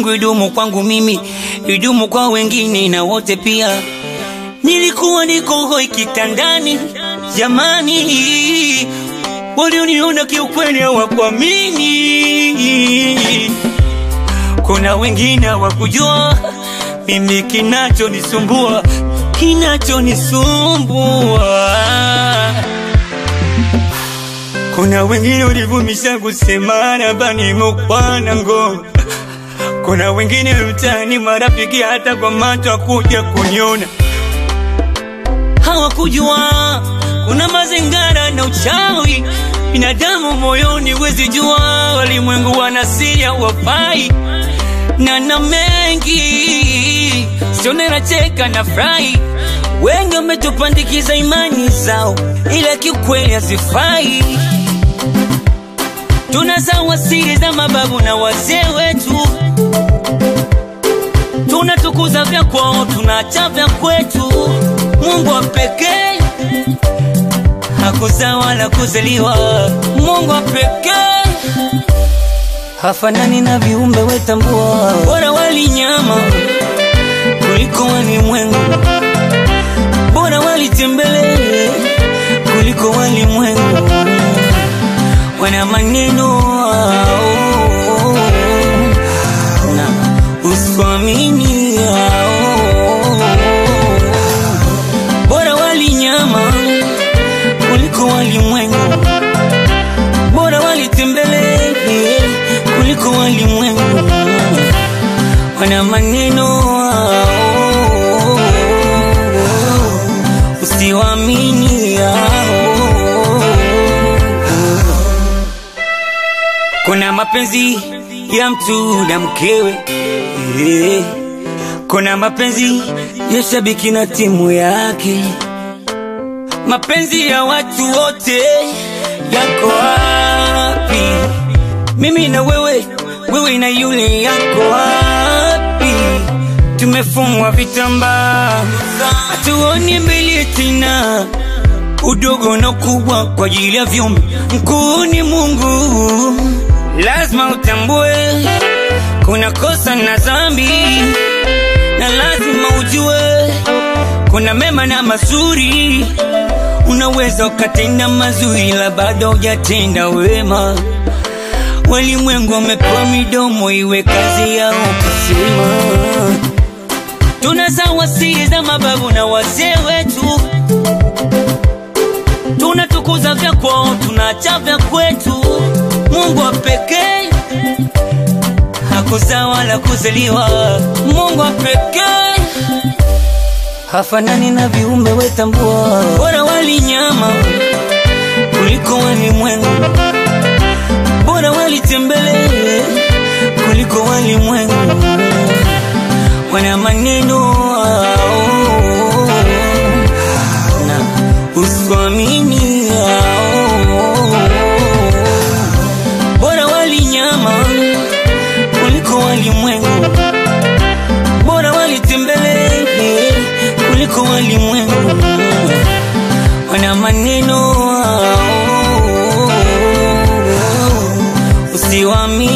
Mungu idumu kwangu mimi, idumu kwa wengine na wote pia. Nilikuwa niko hoi kitandani, jamani, walioniona kiukweli hawakuamini. Kuna wengine hawakujua mimi kinachonisumbua, kinachonisumbua. Kuna wengine walivumisha kusema nabani mukwana ngo. Kuna wengine mtaani marafiki hata kwa macho kuja kuniona, hawakujua kuna mazingara na uchawi binadamu moyoni, wezi jua walimwengu wanasiria wafai na na mengi sione nacheka na furahi. Wengi wametupandikiza imani zao, ila kiukweli hazifai. Tunasawa siri za mababu na wazee wetu, tunatukuza vya kwao, tunaacha vya kwetu. Mungu wa pekee hakuzaa wala kuzaliwa, Mungu wa pekee hafanani na viumbe wetambua, bora wali nyama kuliko walimwengu, bora walitembele kuliko walimwengu. Wana maneno ao, na usiamini ao, bora wali nyama kuliko walimwengu, bora walitembele kuliko walimwengu. Wana maneno ao, usiwaamini ao. Kuna mapenzi ya mtu na mkewe eh. Kuna mapenzi ya shabiki na timu yake, mapenzi ya watu wote yako wapi? Mimi na wewe, wewe na yule yako wapi? Tumefungwa vitambaa, hatuoni mbele tena, udogo na ukubwa kwa ajili ya vyombo. Mkuu ni Mungu, lazima utambue kuna kosa na dhambi, na lazima ujue kuna mema na mazuri. Unaweza ukatenda mazuri, la bado hujatenda wema. Walimwengu wamepewa midomo, iwe kazi yao kusema. Tunasawa siri za mababu na wazee wetu, tunatukuza vya kwao, tunaacha vya kwetu. Mungu wa pekee hakuzaa wala kuzaliwa, Mungu wa pekee hafanani na viumbe wetambua, bora wali nyama kuliko walimwengu, bora walitembele kuliko walimwengu. Wana maneno ao, na usiamini ao, bora wali nyama kuliko walimwengu, bora walitembele kuliko walimwengu. Wana maneno ao, usiwaamini